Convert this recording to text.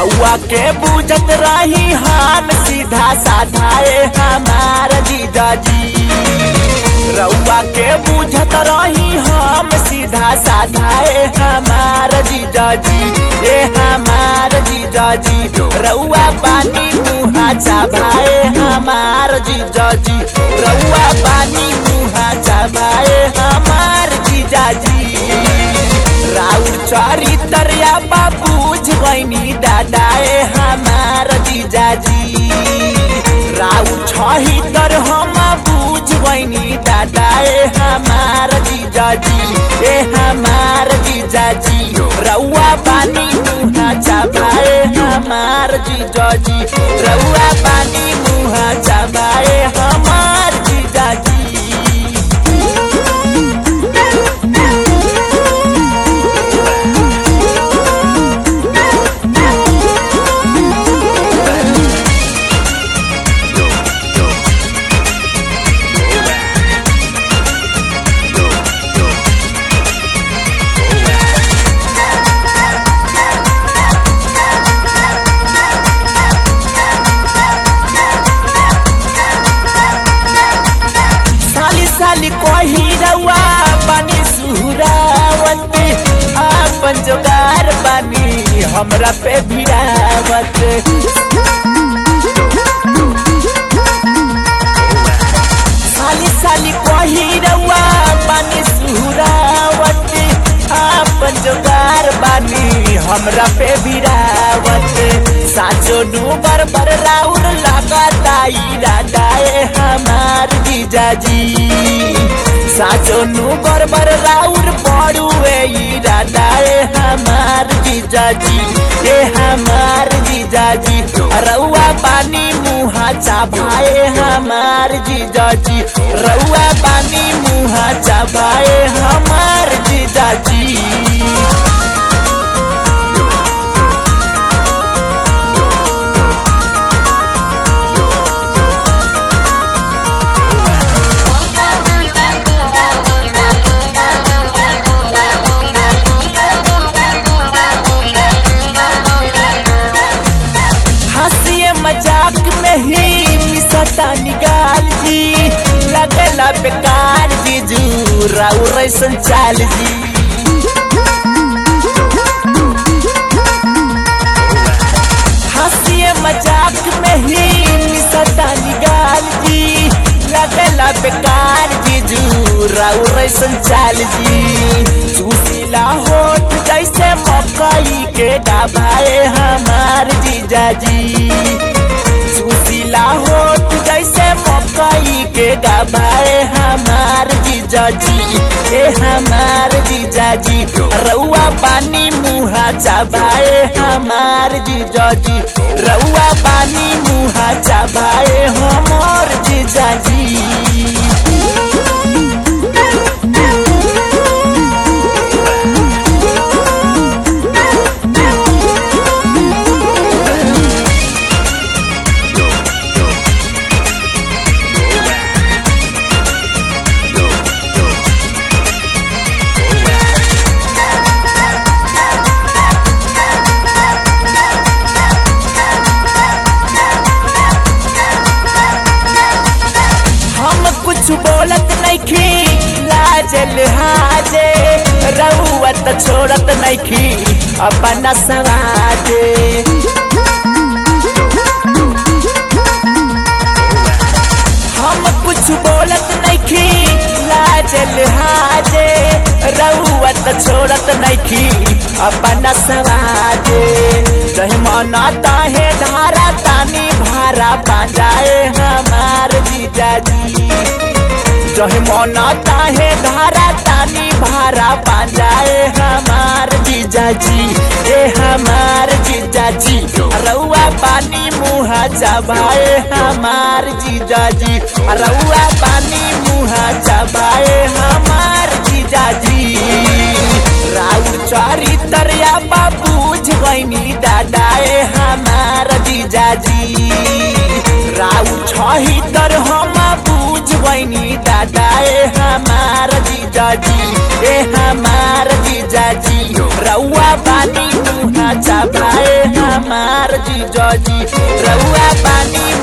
रउआ के बुझत रही हम सीधा साधाए हमार जीजाजी रउआ के बुझत रही हम सीधा साधाए हमार जीजाजी ए हमार जीजाजी रउआ पानी मुहा चाभाए हमार जीजाजी रउआ पानी मुहा चाभाए हमार जीजाजी राउर चरी तरिया बाबूज गईनी दादाए हमार जीजाजी राउर छही तर हम बूझ गईनी दादाए हमार जीजाजी ए हमार जीजाजी रउआ पानी मुहा चाबाए हमार जीजाजी रउआ पानी मुहा चाबाए हमार जीजाजी साली साली कोही रउआ बानी सुहरावती आपन जोगार बानी हमरा पे भिड़ावत साली साली कोही रउआ बानी सुहरावती आपन जोगार बानी हमरा पे भिड़ावत साचो डूबर बर राउर लगाताई राडाए हमार जीजाजी साचो नुबर बर राउर पड़ुए ई राडाए हमार जीजाजी ए हमार जीजाजी रउआ पानी मुहा चाभाए हमार जीजाजी रउआ पानी मुहा चाभाए हमार जीजाजी हंसिए मजाक में ही मिसता निकाल जी लगला बेकार जीजू राउ रैसन चाल जी हंसिए मजाक में ही मिसता निकाल जी लगला बेकार जीजू राउ रैसन चाल जी चूसीला होठ जैसे मकई के डबाए हमार जीजाजी सुशीला होठ जैसे मकई के डबाए हमार जीजाजी ए हमार जीजाजी रउआ पानी मुहा चबाए हमार जीजाजी रउआ पानी मुहा चबाए हमार जीजाजी हम कुछ बोलत नइखी लाज लिहाजे रउआ त छोड़त नइखी अपना सवाजे हम कुछ बोलत नइखी लाज लिहाजे रउआ त छोड़त नइखी अपना सवाजे जहि मना ताहे धारा तानी भारा बाजाए हमार जीजाजी जहि मना ताहे धारा तानी भारा बाजाए हमार जीजाजी ए हमार जीजाजी रउआ पानी मुहा चबाए हमार जीजाजी रउआ पानी मुहा चबाए हमार जीजाजी राउर चारी तरिया बाबूझ गईनी दादाए हमार जीजाजी राउर छही तर हम बूझ गईनी दादाए हमार जीजाजी ए हमार जीजाजी रउआ पानी मुहा चबाए हम हमार जीजा जी रउआ पानी